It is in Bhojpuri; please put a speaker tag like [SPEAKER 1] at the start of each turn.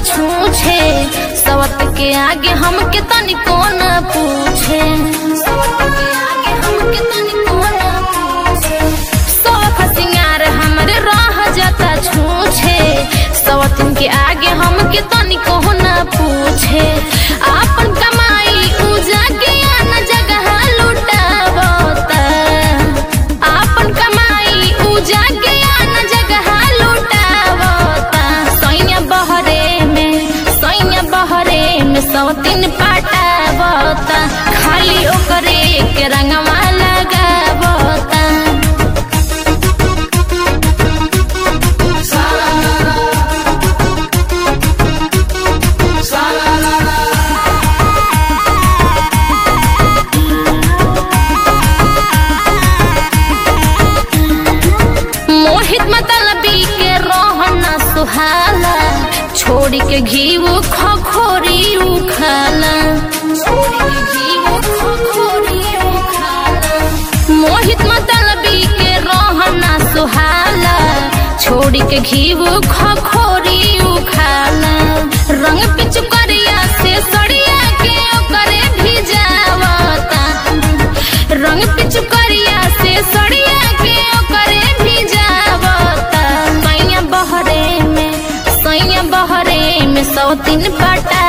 [SPEAKER 1] छूछे सवत के आगे हमके तनिको न पूछे सवत के आगे हमके तनिको न पूछे सौख सिंगार हमरे रह जाता छूछे सवतिन के आगे हमके तनिको न पूछे आपन कमाई उजा के आन जगह लुटावता आपन कमाई उजा के आन जगह लुटावता सैया बहरे में सैया बहरे में सौतिन पाटावता खाली ओकरे के रंगवा लगावता मोहित मतलबी के रोहना सुहाला छोड़ के घीव खखोरी उखाला छोड़ के घीव खखोरी उखाला मोहित मतलबी के रोहना सुहाला छोड़ के घीव खखोरी उखाला रंग पिचुकरिया से सड़िया के ओकरे भिजावता रंग पिचुकरिया से सड़िया के ओकरे भिजावता सैया बहरे में सैया बहरे में सौतीन पटा